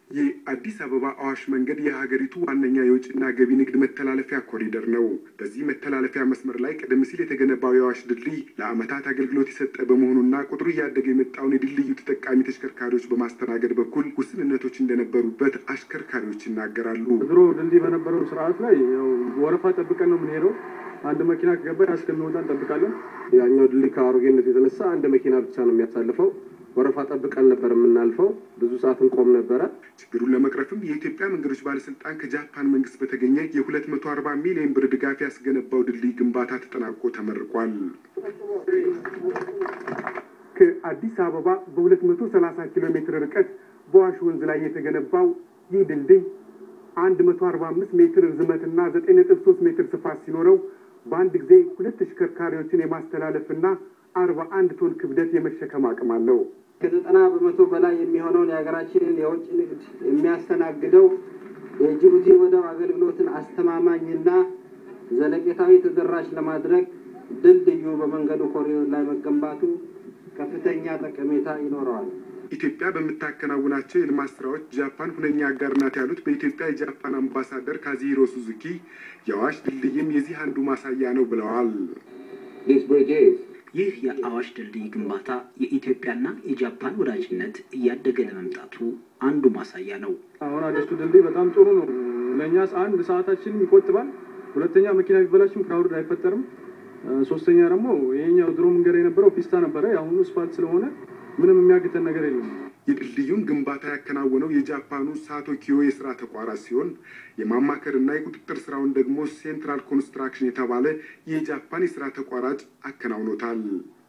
የአዲስ አበባ አዋሽ መንገድ የሀገሪቱ ዋነኛ የውጭና ገቢ ንግድ መተላለፊያ ኮሪደር ነው። በዚህ መተላለፊያ መስመር ላይ ቀደም ሲል የተገነባው የአዋሽ ድልድይ ለዓመታት አገልግሎት የሰጠ በመሆኑና ቁጥሩ እያደገ የመጣውን የድልድዩ ተጠቃሚ ተሽከርካሪዎች በማስተናገድ በኩል ውስንነቶች እንደነበሩበት አሽከርካሪዎች ይናገራሉ። ድሮ ድልድይ በነበረው ስርዓት ላይ ያው ወረፋ ጠብቀን ነው የምንሄደው። አንድ መኪና ከገባ እስከሚወጣ እንጠብቃለን። ያኛው ድልድይ ከአሮጌነት የተነሳ አንድ መኪና ብቻ ነው የሚያሳልፈው። ወረፋ ጠብቀን ነበር የምናልፈው። ብዙ ሰዓት እንቆም ነበረ። ችግሩን ለመቅረፍም የኢትዮጵያ መንገዶች ባለስልጣን ከጃፓን መንግስት በተገኘ የሁለት መቶ አርባ ሚሊዮን ብር ድጋፍ ያስገነባው ድልድይ ግንባታ ተጠናቆ ተመርቋል። ከአዲስ አበባ በሁለት መቶ ሰላሳ ኪሎ ሜትር ርቀት በዋሽ ወንዝ ላይ የተገነባው ይህ ድልድይ አንድ መቶ አርባ አምስት ሜትር ርዝመትና ዘጠኝ ነጥብ ሶስት ሜትር ስፋት ሲኖረው በአንድ ጊዜ ሁለት ተሽከርካሪዎችን የማስተላለፍና አርባ አንድ ቶን ክብደት የመሸከም አቅም አለው። ከዘጠና በመቶ በላይ የሚሆነውን የሀገራችንን የውጭ ንግድ የሚያስተናግደው የጅቡቲ ወደብ አገልግሎትን አስተማማኝና ዘለቄታዊ ተደራሽ ለማድረግ ድልድዩ በመንገዱ ኮሪዶር ላይ መገንባቱ ከፍተኛ ጠቀሜታ ይኖረዋል። ኢትዮጵያ በምታከናውናቸው የልማት ስራዎች ጃፓን ሁነኛ አጋር ናት ያሉት በኢትዮጵያ የጃፓን አምባሳደር ካዚሂሮ ሱዙኪ የአዋሽ ድልድይም የዚህ አንዱ ማሳያ ነው ብለዋል። ይህ የአዋሽ ድልድይ ግንባታ የኢትዮጵያና የጃፓን ወዳጅነት እያደገ ለመምጣቱ አንዱ ማሳያ ነው። አሁን አዲሱ ድልድይ በጣም ጥሩ ነው። ለእኛ አንድ ሰዓታችንን ይቆጥባል። ሁለተኛ መኪና ቢበላሽም ክራውድ አይፈጠርም። ሶስተኛ ደግሞ ይሄኛው ድሮ መንገድ የነበረው ፒስታ ነበረ። የአሁኑ ስፓልት ስለሆነ ምንም የሚያግተን ነገር የለም። የድልድዩን ግንባታ ያከናወነው የጃፓኑ ሳቶ ኪዮ የስራ ተቋራጭ ሲሆን የማማከርና የቁጥጥር ስራውን ደግሞ ሴንትራል ኮንስትራክሽን የተባለ የጃፓን የስራ ተቋራጭ አከናውኖታል።